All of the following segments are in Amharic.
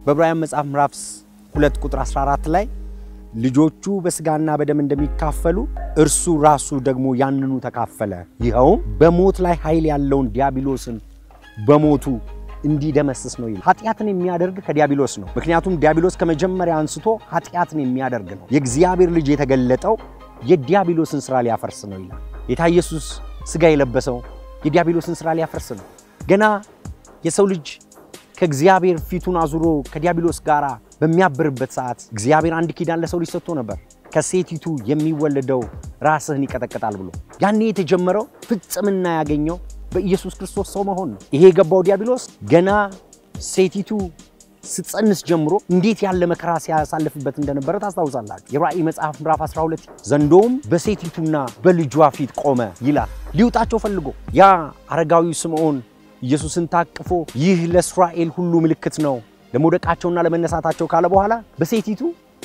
በዕብራውያን መጽሐፍ ምዕራፍ 2 ቁጥር 14 ላይ ልጆቹ በስጋና በደም እንደሚካፈሉ እርሱ ራሱ ደግሞ ያንኑ ተካፈለ፣ ይኸውም በሞት ላይ ኃይል ያለውን ዲያብሎስን በሞቱ እንዲደመስስ ነው ይላል። ኃጢአትን የሚያደርግ ከዲያብሎስ ነው። ምክንያቱም ዲያብሎስ ከመጀመሪያ አንስቶ ኃጢአትን የሚያደርግ ነው። የእግዚአብሔር ልጅ የተገለጠው የዲያብሎስን ስራ ሊያፈርስ ነው ይላል። ጌታ ኢየሱስ ስጋ የለበሰው የዲያብሎስን ስራ ሊያፈርስ ነው። ገና የሰው ልጅ ከእግዚአብሔር ፊቱን አዙሮ ከዲያብሎስ ጋር በሚያብርበት ሰዓት እግዚአብሔር አንድ ኪዳን ለሰው ልጅ ሰጥቶ ነበር። ከሴቲቱ የሚወለደው ራስህን ይቀጠቅጣል ብሎ ያኔ የተጀመረው ፍጽምና ያገኘው በኢየሱስ ክርስቶስ ሰው መሆን ነው። ይሄ የገባው ዲያብሎስ ገና ሴቲቱ ስትጸንስ ጀምሮ እንዴት ያለ መከራ ሲያሳልፍበት እንደነበረ ታስታውሳላችሁ። የራእይ መጽሐፍ ምዕራፍ 12 ዘንዶውም በሴቲቱና በልጇ ፊት ቆመ ይላል። ሊውጣቸው ፈልጎ ያ አረጋዊው ስምዖን ኢየሱስን ታቅፎ ይህ ለእስራኤል ሁሉ ምልክት ነው ለመውደቃቸውና ለመነሳታቸው ካለ በኋላ በሴቲቱ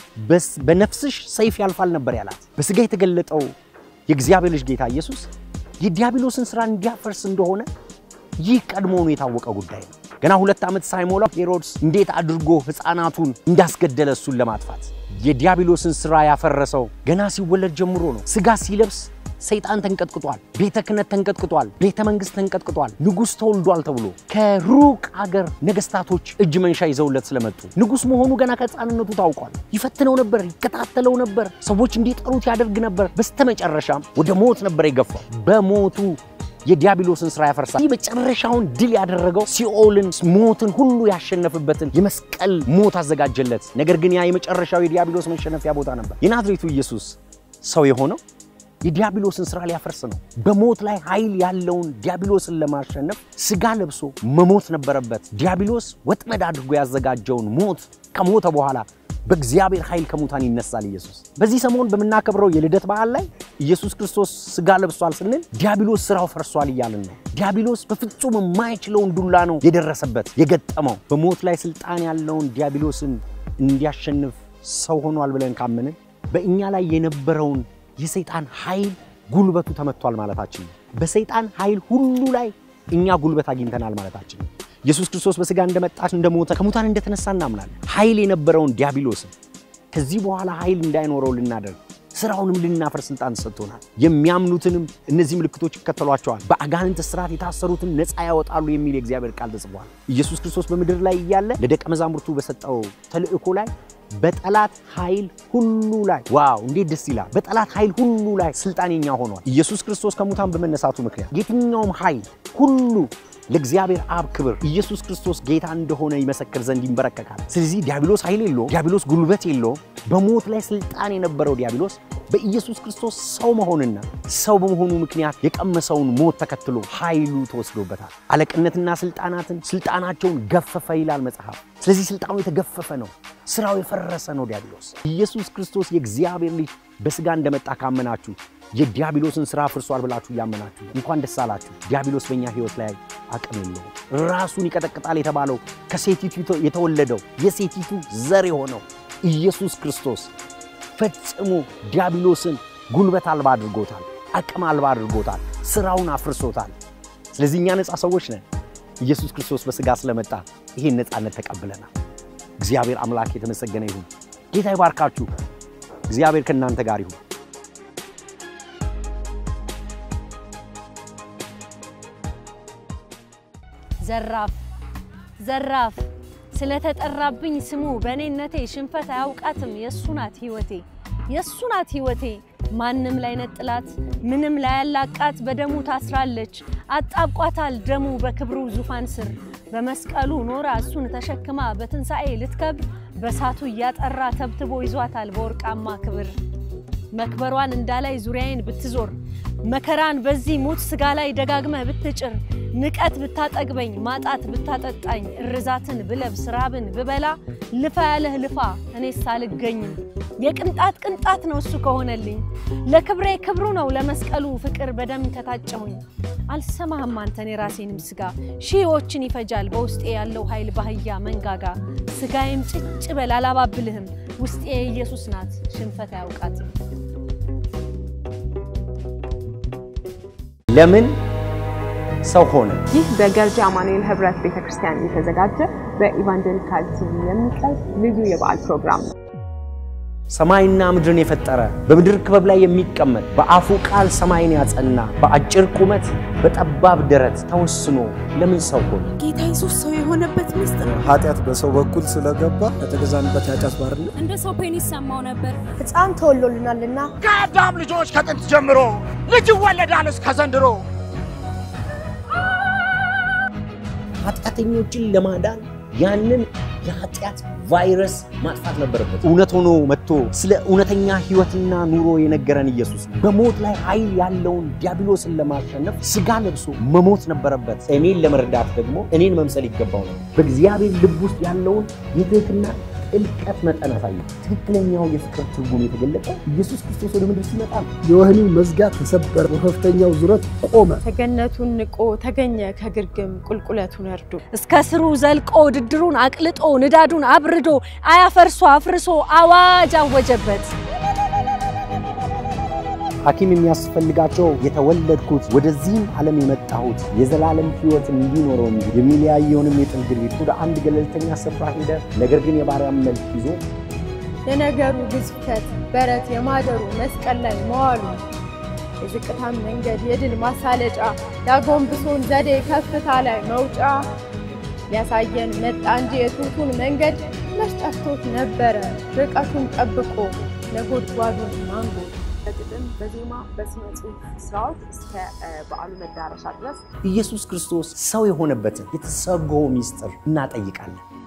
በነፍስሽ ሰይፍ ያልፋል ነበር ያላት። በስጋ የተገለጠው የእግዚአብሔር ልጅ ጌታ ኢየሱስ የዲያብሎስን ስራ እንዲያፈርስ እንደሆነ ይህ ቀድሞውኑ የታወቀ ጉዳይ ነው። ገና ሁለት ዓመት ሳይሞላው ሄሮድስ እንዴት አድርጎ ሕፃናቱን እንዳስገደለ እሱን ለማጥፋት የዲያብሎስን ስራ ያፈረሰው ገና ሲወለድ ጀምሮ ነው። ስጋ ሲለብስ ሰይጣን ተንቀጥቅጧል፣ ቤተ ክህነት ተንቀጥቅጧል፣ ቤተ መንግስት ተንቀጥቅጧል፣ ንጉሥ ተወልዷል ተብሎ ከሩቅ አገር ነገስታቶች እጅ መንሻ ይዘውለት ስለመጡ ንጉሥ መሆኑ ገና ከሕፃንነቱ ታውቋል። ይፈትነው ነበር፣ ይከታተለው ነበር፣ ሰዎች እንዲጠሩት ያደርግ ነበር። በስተመጨረሻም ወደ ሞት ነበር የገፋው። በሞቱ የዲያብሎስን ስራ ያፈርሳል። ይህ መጨረሻውን ድል ያደረገው ሲኦልን፣ ሞትን ሁሉ ያሸነፍበትን የመስቀል ሞት አዘጋጀለት። ነገር ግን ያ የመጨረሻው የዲያብሎስ መሸነፊያ ቦታ ነበር። የናዝሬቱ ኢየሱስ ሰው የሆነው የዲያብሎስን ስራ ሊያፈርስ ነው። በሞት ላይ ኃይል ያለውን ዲያብሎስን ለማሸነፍ ስጋ ለብሶ መሞት ነበረበት። ዲያብሎስ ወጥመድ አድርጎ ያዘጋጀውን ሞት ከሞተ በኋላ በእግዚአብሔር ኃይል ከሙታን ይነሳል ኢየሱስ። በዚህ ሰሞን በምናከብረው የልደት በዓል ላይ ኢየሱስ ክርስቶስ ስጋ ለብሷል ስንል ዲያብሎስ ስራው ፈርሷል እያልን ነው። ዲያብሎስ በፍጹም የማይችለውን ዱላ ነው የደረሰበት የገጠመው። በሞት ላይ ስልጣን ያለውን ዲያብሎስን እንዲያሸንፍ ሰው ሆኗል ብለን ካመንን በእኛ ላይ የነበረውን የሰይጣን ኃይል ጉልበቱ ተመቷል ማለታችን ነው። በሰይጣን ኃይል ሁሉ ላይ እኛ ጉልበት አግኝተናል ማለታችን ነው። ኢየሱስ ክርስቶስ በስጋ እንደመጣ እንደሞተ ከሙታን እንደተነሳ እናምናለን። ኃይል የነበረውን ዲያብሎስን ከዚህ በኋላ ኃይል እንዳይኖረው ልናደርግ ስራውንም ልናፈር ስልጣን ሰጥቶናል። የሚያምኑትንም እነዚህ ምልክቶች ይከተሏቸዋል፣ በአጋንንት እስራት የታሰሩትን ነፃ ያወጣሉ የሚል የእግዚአብሔር ቃል ተጽፏል። ኢየሱስ ክርስቶስ በምድር ላይ እያለ ለደቀ መዛሙርቱ በሰጠው ተልእኮ ላይ በጠላት ኃይል ሁሉ ላይ ዋው እንዴት ደስ ይላል! በጠላት ኃይል ሁሉ ላይ ስልጣን የኛ ሆኗል። ኢየሱስ ክርስቶስ ከሙታን በመነሳቱ ምክንያት የትኛውም ኃይል ሁሉ ለእግዚአብሔር አብ ክብር ኢየሱስ ክርስቶስ ጌታ እንደሆነ ይመሰክር ዘንድ ይንበረከካል። ስለዚህ ዲያብሎስ ኃይል የለውም፣ ዲያብሎስ ጉልበት የለውም። በሞት ላይ ስልጣን የነበረው ዲያብሎስ በኢየሱስ ክርስቶስ ሰው መሆንና ሰው በመሆኑ ምክንያት የቀመሰውን ሞት ተከትሎ ኃይሉ ተወስዶበታል። አለቅነትና ስልጣናትን ስልጣናቸውን ገፈፈ ይላል መጽሐፍ። ስለዚህ ስልጣኑ የተገፈፈ ነው፣ ስራው የፈረሰ ነው ዲያብሎስ። ኢየሱስ ክርስቶስ የእግዚአብሔር ልጅ በስጋ እንደመጣ ካመናችሁ የዲያብሎስን ስራ ፍርሷል ብላችሁ እያመናችሁ እንኳን ደስ አላችሁ። ዲያብሎስ በእኛ ህይወት ላይ አቅም የለውም። ራሱን ይቀጠቅጣል የተባለው ከሴቲቱ የተወለደው የሴቲቱ ዘር የሆነው ኢየሱስ ክርስቶስ ፈጽሞ ዲያብሎስን ጉልበት አልባ አድርጎታል፣ አቅም አልባ አድርጎታል፣ ስራውን አፍርሶታል። ስለዚህ እኛ ነፃ ሰዎች ነን። ኢየሱስ ክርስቶስ በስጋ ስለመጣ ይሄን ነፃነት ተቀብለናል። እግዚአብሔር አምላክ የተመሰገነ ይሁን። ጌታ ይባርካችሁ። እግዚአብሔር ከእናንተ ጋር ይሁን። ዘራፍ ዘራፍ ስለተጠራብኝ ስሙ በእኔነቴ ሽንፈት አያውቃትም። የእሱ ናት ህይወቴ የእሱ ናት ህይወቴ ማንም ላይ ነጥላት ምንም ላይ ያላቃት በደሙ ታስራለች። አጣብቋታል ደሙ በክብሩ ዙፋን ስር በመስቀሉ ኖራ እሱን ተሸክማ በትንሣኤ ልትከብር በሳቱ እያጠራ ተብትቦ ይዟታል በወርቃማ ክብር። መክበሯን እንዳላይ ዙሪያዬን ብትዞር መከራን በዚህ ሙት ስጋ ላይ ደጋግመህ ብትጭር ንቀት ብታጠግበኝ ማጣት ብታጠጣኝ እርዛትን ብለብስ ራብን ብበላ ልፋ ያለህ ልፋ እኔስ አልገኝም። የቅንጣት ቅንጣት ነው እሱ ከሆነልኝ ለክብሬ ክብሩ ነው ለመስቀሉ ፍቅር በደም ከታጨሁኝ። አልሰማህም አንተን የራሴንም ስጋ ሺዎችን ይፈጃል በውስጤ ያለው ኃይል ባህያ መንጋጋ ስጋዬም ጭጭ በል አላባብልህም ውስጤ ኢየሱስ ናት ሽንፈት አያውቃትም። ለምን ሰው ሆነ? ይህ በገርጂ አማኑኤል ህብረት ቤተክርስቲያን የተዘጋጀ በኢቫንጀሊካል ቲቪ የሚቀርብ ልዩ የበዓል ፕሮግራም ነው። ሰማይና ምድርን የፈጠረ በምድር ክበብ ላይ የሚቀመጥ በአፉ ቃል ሰማይን ያጸና በአጭር ቁመት በጠባብ ደረት ተወስኖ ለምን ሰው ሆነ? ጌታ ኢየሱስ ሰው የሆነበት ምስጢር ኃጢአት በሰው በኩል ስለገባ ከተገዛንበት የኃጢአት ባርነት እንደ ሰው ፔን ይሰማው ነበር። ሕፃን ተወሎልናልና ከአዳም ልጆች ከጥንት ጀምሮ ልጅ ይወለዳል እስከ ዘንድሮ። ኃጢአተኞችን ለማዳን ያንን የኃጢአት ቫይረስ ማጥፋት ነበረበት። እውነት ሆኖ መጥቶ ስለ እውነተኛ ሕይወትና ኑሮ የነገረን ኢየሱስ ነው። በሞት ላይ ኃይል ያለውን ዲያብሎስን ለማሸነፍ ስጋ ለብሶ መሞት ነበረበት። እኔን ለመርዳት ደግሞ እኔን መምሰል ይገባው ነው። በእግዚአብሔር ልብ ውስጥ ያለውን የትህትና ጥልቀት መጠን አሳየ። ትክክለኛው የፍቅር ትርጉም የተገለጠው ኢየሱስ ክርስቶስ ወደ ምድር ሲመጣ ነው። የወህኒው መዝጋት ተሰበረ፣ በከፍተኛው ዙረት ቆመ። ተገነቱን ንቆ ተገኘ ከግርግም ቁልቁለቱን እርዱ። እስከ ስሩ ዘልቆ ድድሩን አቅልጦ ንዳዱን አብርዶ አያፈርሶ አፍርሶ አዋጅ አወጀበት። ሐኪም የሚያስፈልጋቸው የተወለድኩት ወደዚህም ዓለም የመጣሁት የዘላለም ሕይወት እንዲኖረው እንጂ የሚለያየውንም የጥል ግርቢት ወደ አንድ ገለልተኛ ስፍራ ሄደ። ነገር ግን የባሪያም መልክ ይዞ የነገሩ ግዝፈት በረት የማደሩ መስቀል ላይ መዋሉ የዝቅታን መንገድ የድል ማሳለጫ ያጎንብሶን ዘዴ ከፍታ ላይ መውጫ ሊያሳየን መጣ እንጂ የቱቱን መንገድ መች ጠፍቶት ነበረ ርቀቱን ጠብቆ ነጎድጓዱን ማንጎ በግጥም በዜማ በስነ ጽሁፍ ስራዎች እስከ በዓሉ መዳረሻ ድረስ ኢየሱስ ክርስቶስ ሰው የሆነበትን የተሰጎ ሚስጥር እናጠይቃለን።